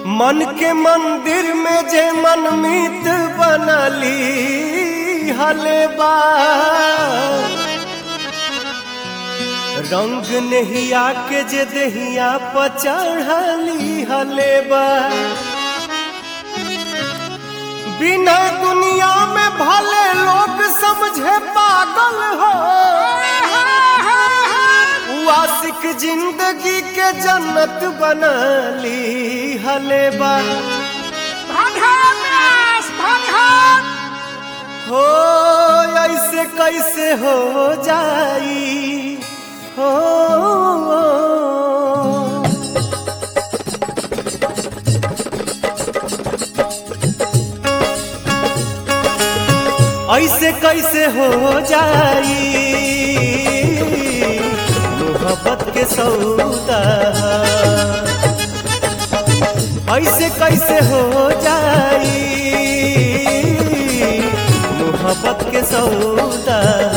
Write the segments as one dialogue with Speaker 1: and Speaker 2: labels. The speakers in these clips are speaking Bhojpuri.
Speaker 1: मन के मंदिर में जे मनमीत बनली हलेबा रंग नहिया के जे दहिया पर चढ़ली हलेबा बिना दुनिया में भले लोग समझे पागल हो उ आशिक जिंदगी के जन्नत बनली हलेबा हो ऐसे कैसे हो जाई हो ऐसे कैसे हो जाई मोहब्बत के सौदा ऐसे कैसे हो जाई मोहब्बत के सौदा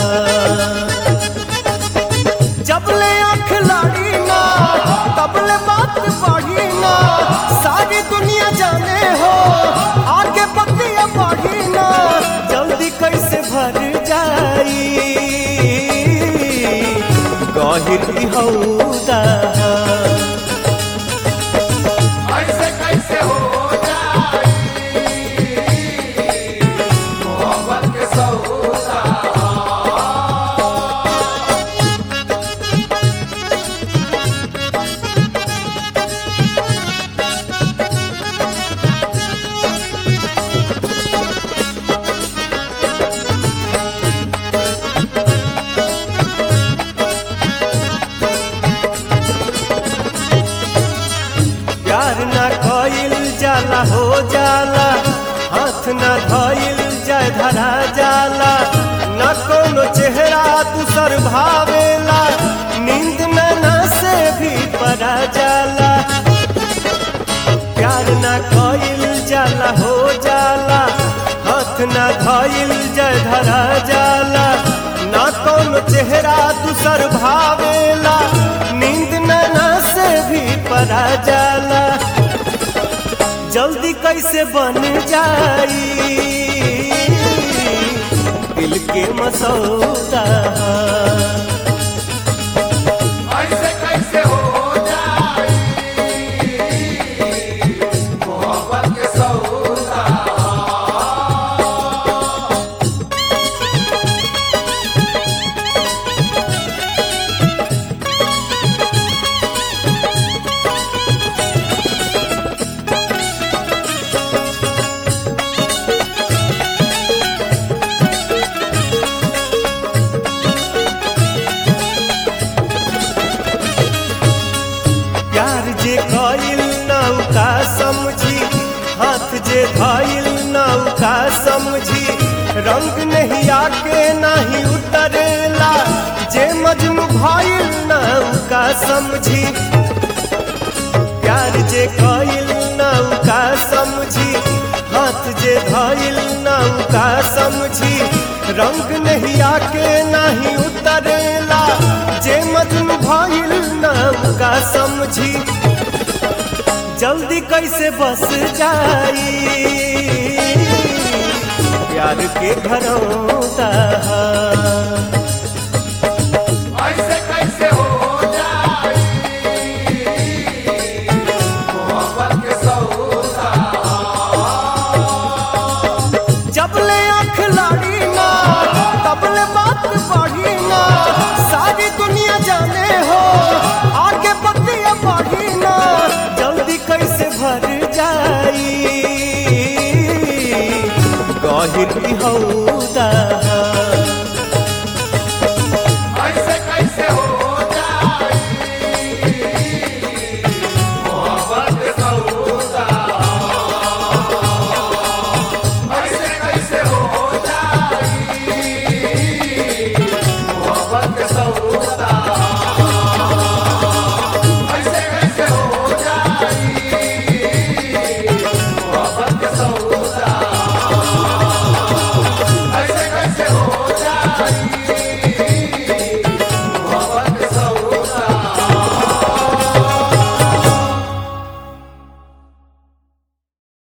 Speaker 1: जब ले आँख लाड़ी ना तब ले बात बढ़ी ना सारी दुनिया जाने हो आगे बतिया बढ़ी ना जल्दी कैसे भर जाई गहिर की हौदा
Speaker 2: ऐसे कैसे हो जाई मोहब्बत के सौदा
Speaker 1: प्यार ना कइल जाला हो जाला हाथ ना धइल जाय धरा जाला न कोनो चेहरा दूसर भावेला नींद में ना से भी परा जाला प्यार ना कइल जाला हो जाला हाथ ना धइल जाय धरा जाला ना कोनो चेहरा दूसर भावेला नींद में ना से भी परा जाला जल्दी कैसे बन जाई दिल के मसौदा
Speaker 2: ऐसे कैसे हो जाई मोहब्बत के सौदा
Speaker 1: प्यार जे कइल नौका समझी हाथ जे धइल नौका समझी रंग नहीं आके नहीं उतरेला जे मजनू भइल नौका समझी प्यार जे कइल नौका समझी हाथ जे धइल नौका समझी रंग नहीं आके नहीं उतरेला जे मजनू भइल नौका समझी जल्दी कैसे बस जाई प्यार के घरौदा